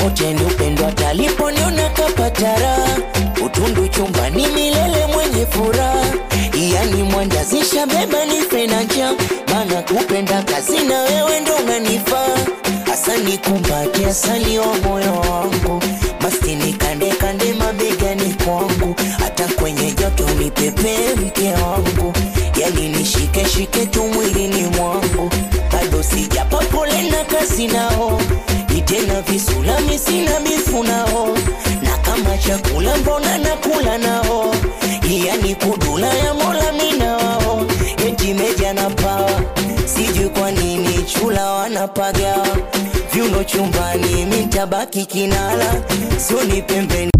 wote ni upendo ataliponiona kapatara utundu chumbani milele mwenye furaha yani mwandazisha beba nife na njaa maana kupenda kazi na wewe ndo unanifaa hasa nikumbate asali wa moyo wangu mastini kande kande mabegani kwangu hata kwenye joto nipepee mke wangu yani nishike shike tu mwilini mwangu bado sijapa pole na kazi nao itena visulami sina bifu nao na kama chakula mbona nakula nao yani kudula ya mola mina wao eti meja na pawa sijui kwa nini chula wanapaga vyuno chumbani mitabaki kinala sio ni pembeni